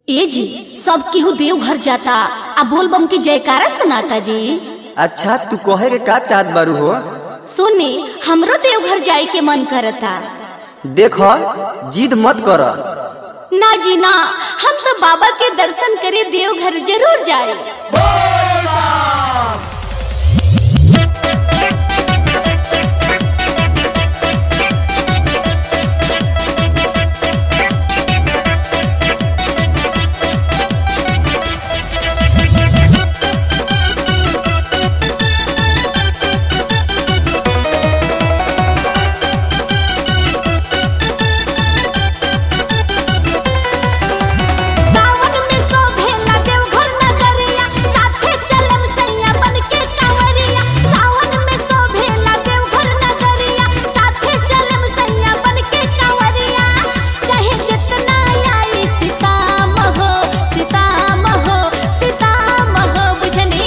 ए जी सब केहू देवघर जाता आ बोलबम की जयकारा सुनाता जी अच्छा तू कहे के का चाहत बारू हो सुनी हमरो देवघर जाए के मन करता देख जिद मत कर ना जी ना हम तो बाबा के दर्शन करे देवघर जरूर जाए सावन में शोभेला देवघर नगरिया साथे चलम सैया बन के कांवरिया सावन में शोभेला देवघर नगरिया साथे चलम सैया बन के कांवरिया चाहे जितना आई सीताम हो सीताम हो सीताम हो बुझनी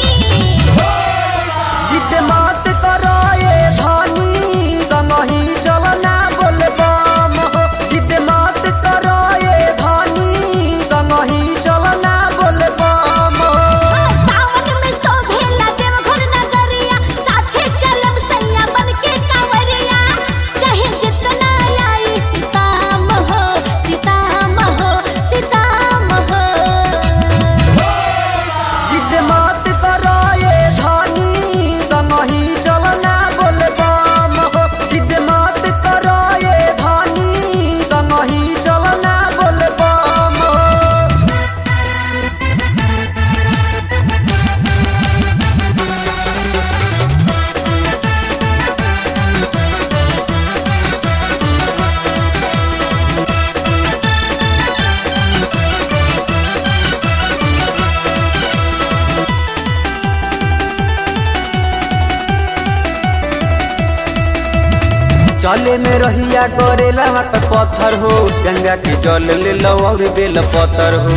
जिद मत कर ये धनी संगही चलना बोलबम हो जिद मत कर ये धनी संगही चलना बोलबम हो सावन में शोभेला देवघर नगरिया साथे चलम सैया बन के कांवरिया चाहे जितना आई सीताम हो सीताम हो सीताम हो जिद मत कर ये धनी संगही चलना बोलबम हो जिद मत कर ये धनी संगही चलना बोलबम हो चले में रहिया करेला वहाँ पे पत्थर हो गंगा के जल ले लो और बेल पत्थर हो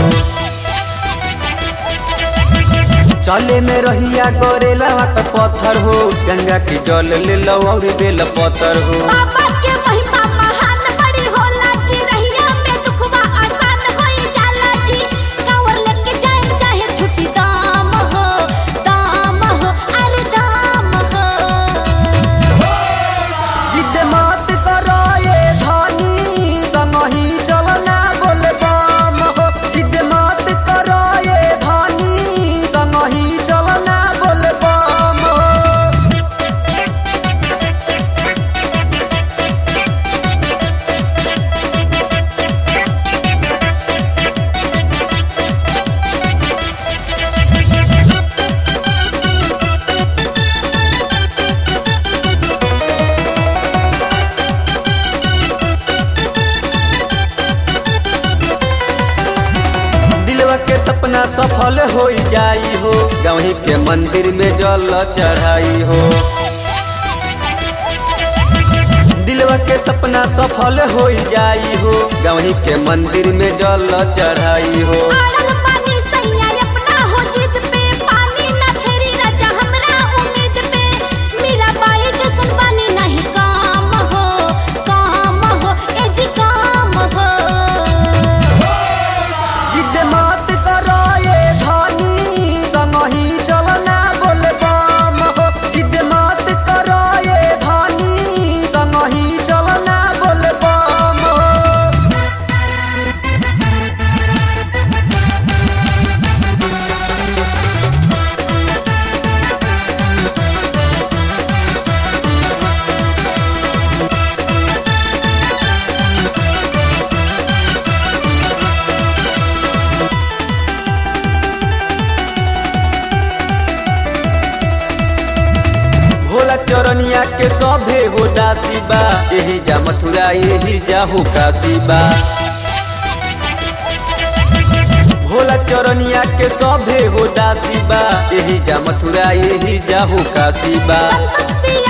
चले में रहिया करेला वहाँ पे पत्थर हो गंगा के जल ले लो और बेल पत्थर हो बाबा के महिमा महान बड़ी होला जी रहिया में दुखवा आसान होई जाला जी कांवर लेके जाए चाहे छुट्टी दाम हो दाम हो अरे दाम हो जिद मत कर ये धनी संगही चलना बोलबम हो जिद मत कर ये धनी संगही चलना बोलबम हो दिलवा के सपना सफल हो जाई हो गवही के मंदिर में जल चढ़ाई हो दिलवा के सपना सफल हो जाई हो गवही के मंदिर में जल चढ़ाई हो आड़ल पानी सैया अपना हो जिद पे पानी ना फेरी राजा हमरा उम्मीद पे मेरा बाई जैसन पानी नहीं काम हो काम हो ए जी काम हो जिद मत कर ये धनी संगही चलना बोलबम हो जिद मत कर ये धनी संगही चलना बोलबम हो भोला चरनिया के सभे हो दासी बा यही जा मथुरा यही जा हो काशी बा भोला चरनिया के सभे हो दासी बा यही जा मथुरा यही जा हो काशी बा संतोष पिया